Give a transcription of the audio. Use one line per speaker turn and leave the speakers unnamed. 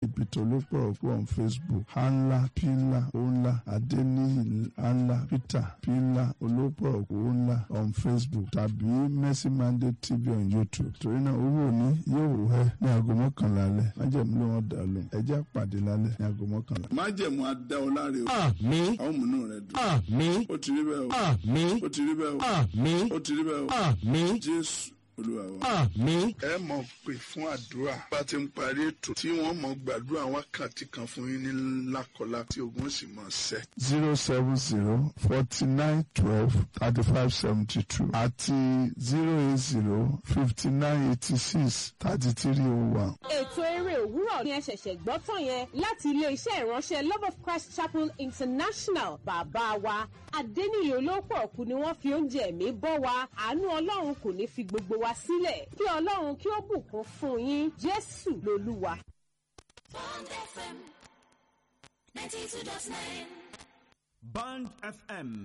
ìpìtàn olópọ̀rọ̀kú on facebook hanla pila onla adeniyi hanla peter pila olópọ̀rọ̀kú onla on facebook tàbí mercy mandate tv on youtube torí náà owó òní yóò wẹ́ ní aago mọ́kànlá alẹ́ májẹ̀mú ló wọ́n dà lóhùn ẹjẹ́ àpàdé lálẹ́ ní aago mọ́kànlá. májẹ̀mú adá ọ láre o
àmín
àwọn múnú rẹ dùn
àmín
ó ti rí bẹ́ẹ̀ o
àmín
ó ti rí bẹ́ẹ̀ o
àmín
ó ti rí bẹ́ẹ̀ o
àmín
jésù olúwa wa.
àmín
ẹ mọ̀ pé fún àdúrà bá ti ń parí ètò tí wọ́n mọ̀ gbàdúrà wákàtí kan fún yín ní lákọlá tí ogun sì mọ̀ ṣẹ́. zero seven zero forty nine twelve thirty five seventy two àti zero eight zero fifty nine eighty six thirty three oh one.
ètò eré òwúrọ̀ ni ẹ ṣẹ̀ṣẹ̀ gbọ́ tán yẹn láti ilé-iṣẹ́ ìránṣẹ́ love of christ chapel international bàbá wa adẹ́niyè olóòpọ̀ kù ni wọ́n fi oúnjẹ ẹ̀mí bọ́ wa àánú ọlọ́run kò ní fi gbogbo wa sílẹ̀ kí ọlọ́run kí ó bùkún fún yín jésù lolúwa.
Bond FM 92.9.
Band FM